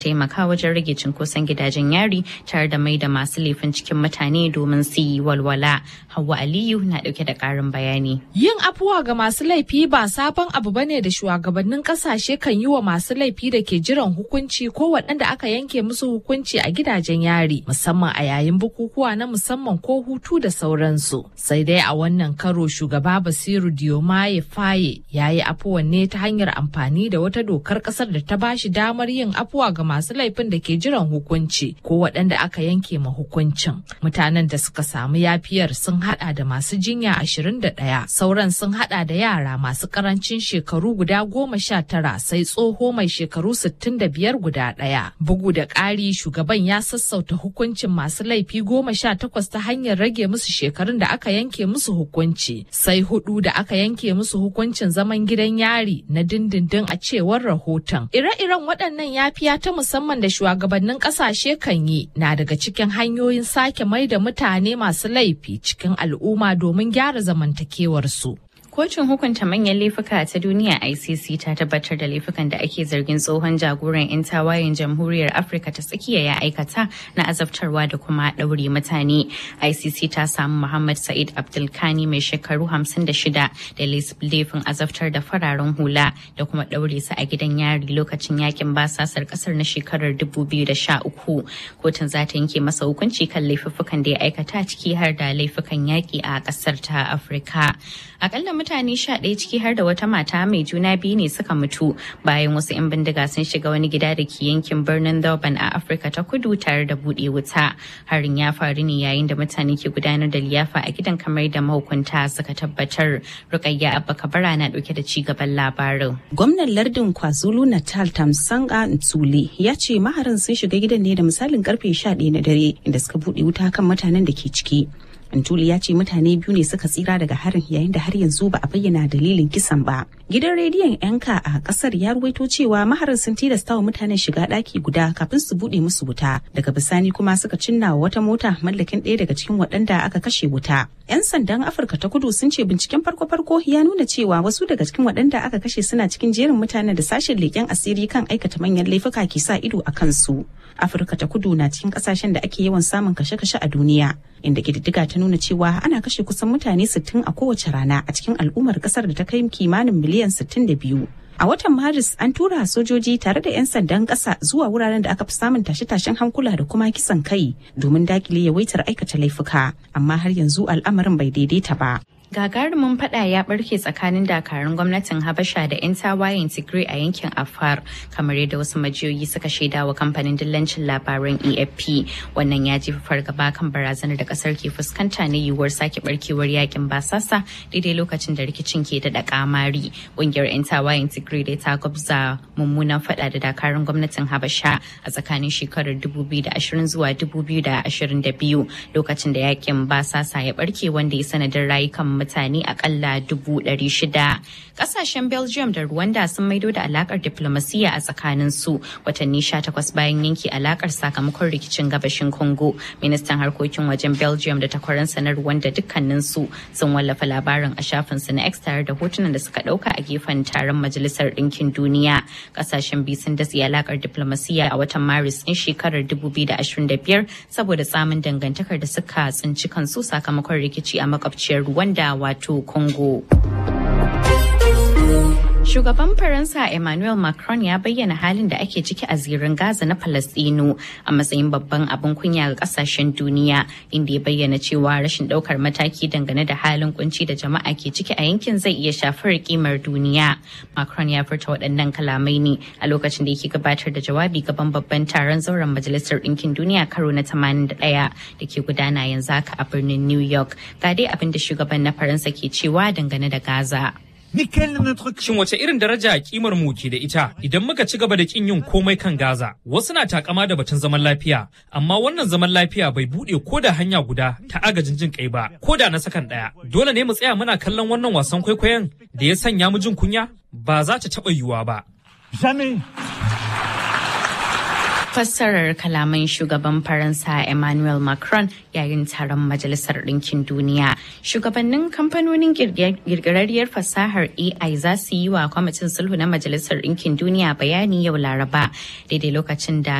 taimaka wajen rage cinkoson gidajen yari tare da mai da masu laifin cikin mutane domin su yi walwala. Hauwa Aliyu na dauke da karin bayani. Yin afuwa ga masu laifi ba sabon abu bane da shugabannin kasashe kan yi wa masu laifi da ke jiran hukunci ko waɗanda aka yanke musu hukunci a gidajen yari musamman a yayin bukukuwa na musamman ko hutu da sauransu. Sai dai a wannan karo shugaba Basiru Diomaye Faye ya yi afuwan ne ta hanyar amfani da wata dokar ƙasar da ta bashi damar yin afuwa ga masu laifin da ke jiran hukunci ko waɗanda aka yanke ma hukuncin. Mutanen da suka samu yafiyar sun hada da masu jinya 21 sauran sun hada da yara masu karancin shekaru guda goma sha tara sai tsoho mai shekaru 65 guda ɗaya. Bugu da ƙari shugaban ya sassauta hukuncin masu laifi goma sha takwas ta hanyar rage musu shekarun da aka yanke musu hukunci sai hudu da aka yanke musu hukuncin zaman gidan yari na dindindin a cewar rahoton. Ire-iren waɗannan yafiya ta musamman da shugabannin ƙasashe kan yi na daga cikin hanyoyin sake mai da mutane masu laifi cikin al'umma domin gyara zamantakewarsu. Kotun hukunta manyan laifuka ta duniya ICC ta tabbatar da laifukan da ake zargin tsohon jagoran 'yan tawayen jamhuriyar Afirka ta tsakiya ya aikata na azabtarwa da kuma ɗaure mutane. ICC ta samu Muhammad Sa'id Abdulkani mai shekaru 56 da laifin azabtar da fararen hula da kuma ɗaure su a gidan yari lokacin yakin basasar ƙasar na shekarar 2013. Kotun za ta yanke masa hukunci kan laifuffukan da ya aikata ciki har da laifukan yaƙi a ƙasar ta Afirka. Akalla mutane sha ɗaya ciki har da wata mata mai juna biyu ne suka mutu bayan wasu 'yan bindiga sun shiga wani gida da ke yankin birnin Durban a Afirka ta kudu tare da buɗe wuta. Harin ya faru ne yayin da mutane ke gudanar da liyafa a gidan kamar da mahukunta suka tabbatar. Rukayya Abba Kabara na ɗauke da ci gaban labarin. Gwamnan lardin KwaZulu Natal Tamsanga Ntsuli ya ce maharin sun shiga gidan ne da misalin karfe 11 na dare inda suka buɗe wuta kan mutanen da ke ciki. Antuli ya ce mutane biyu ne suka tsira daga harin yayin da har yanzu ba a bayyana dalilin kisan ba. Gidan rediyon yanka a kasar ya ruwaito cewa maharin sun tilasta wa mutanen shiga ɗaki guda kafin su buɗe musu wuta. Daga bisani kuma suka cinna wa wata mota mallakin ɗaya daga cikin waɗanda aka kashe wuta. 'Yan sandan Afirka ta kudu sun ce binciken farko-farko ya nuna cewa wasu daga cikin waɗanda aka kashe suna cikin jerin mutanen da sashen leƙen asiri kan aikata manyan laifuka ke sa ido a kansu. Afirka ta kudu na cikin ƙasashen da ake yawan samun kashe-kashe a duniya. inda ƙididdiga ta nuna cewa ana kashe kusan mutane 60 a kowace rana a cikin al'ummar kasar da ta kai kimanin miliyan 62. A watan Maris an tura sojoji tare da 'yan sandan ƙasa zuwa wuraren da aka fi samun tashe-tashen hankula da kuma kisan kai domin dakile yawaitar aikata laifuka, amma har yanzu al'amarin bai daidaita ba. gagarumin fada ya barke tsakanin dakarun gwamnatin habasha da 'yan tawayen tigray a yankin afar kamar yadda wasu majiyoyi suka shaida wa kamfanin dillancin labaran efp wannan ya jefa fargaba kan barazanar da kasar ke fuskanta na yiwuwar sake barkewar yakin basasa daidai lokacin da rikicin ke daɗa kamari ƙungiyar 'yan tawayen tigray da ta gwabza mummunan fada da dakarun gwamnatin habasha a tsakanin shekarar 2020 zuwa 2022 lokacin da yakin basasa ya barke wanda ya sanadin rayukan mutane akalla dubu ɗari shida. Ƙasashen Belgium da Rwanda sun maido da alakar diplomasiya a tsakanin su watanni sha takwas bayan yanke alakar sakamakon rikicin gabashin Congo. Ministan harkokin wajen Belgium da takwaransa na Rwanda dukkanin su sun wallafa labarin a shafin su na X tare da hotunan da suka ɗauka a gefen taron Majalisar Ɗinkin Duniya. Ƙasashen biyu sun datse alakar diplomasiya a watan Maris ɗin shekarar 2025 saboda tsamin dangantakar da suka tsinci kansu sakamakon rikici a makwabciyar Rwanda wato Congo. Shugaban Faransa Emmanuel Macron ya bayyana halin da ake ciki a zirin Gaza na Falastinu a matsayin babban abin kunya ga kasashen duniya inda ya bayyana cewa rashin daukar mataki dangane da halin kunci da jama'a ke ciki a yankin zai iya shafar kimar duniya. Macron ya furta waɗannan kalamai ne a lokacin da yake gabatar da jawabi gaban babban taron zauren Majalisar Ɗinkin Duniya karo na 81 da ke gudana yanzu haka a birnin New York. Ga dai abin da shugaban na Faransa ke cewa dangane da Gaza. Shin wace irin daraja kimar mu ke da ita idan muka ci gaba da kin yin komai kan Gaza? Wasu na takama da batun zaman lafiya, amma wannan zaman lafiya bai bude ko da hanya guda ta agajin jin kai ba, ko da na sakan daya. Dole ne mu tsaya muna kallon wannan wasan kwaikwayon da ya sanya mu jin kunya? Ba za ta taɓa yiwuwa ba. fassarar kalaman shugaban faransa emmanuel macron yayin taron majalisar ɗinkin duniya shugabannin kamfanonin girgirarriyar fasahar ai za su yi wa kwamitin sulhu na majalisar ɗinkin duniya bayani yau laraba daidai lokacin da